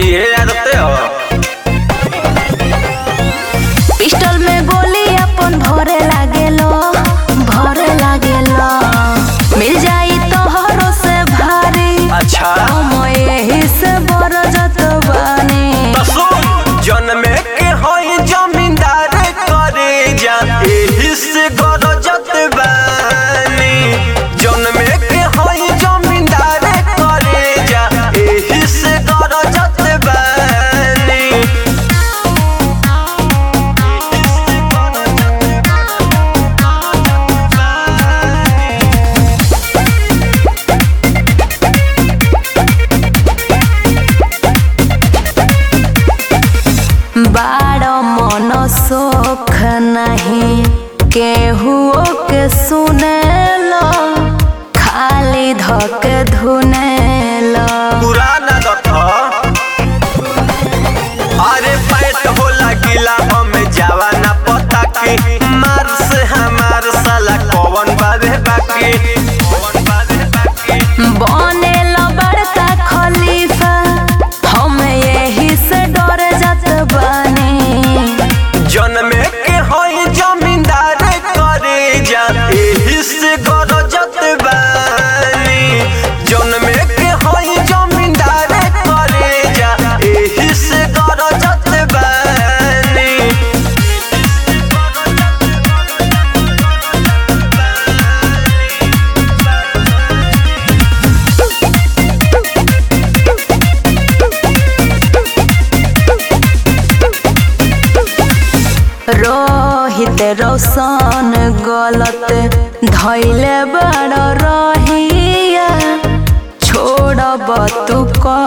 ये आदते हो पिस्टल में गोली अपन भरे लागेलो भरे लागेलो मिल जाई तोहरो से भारी अच्छा हम यही से बरजत बानी तो सुन जन्मे के होई जमींदार करे जा एही से गरजत बानी जन्मे के होई जमींदार करे जा एही से गरजत बानी बाड़ मन सोख नहीं केहुओ के सुनेलो खाली धक धुनेलो पुराना दथ अरे पैट होला गिला हमें जावा ना पता की मार से हमार साला कौन बाबे बाकी कौन बाबे बाकी बनेलो बड़का खलीफा हम यही से डर जात बानी जन्मे के होई जमींदार करे जा एही से गरजत बानी जन्मे के होई जमींदार करे जा एही से गरजत बानी रोहित रोशन गलत धैले बड़ रहिया छोड़ब तू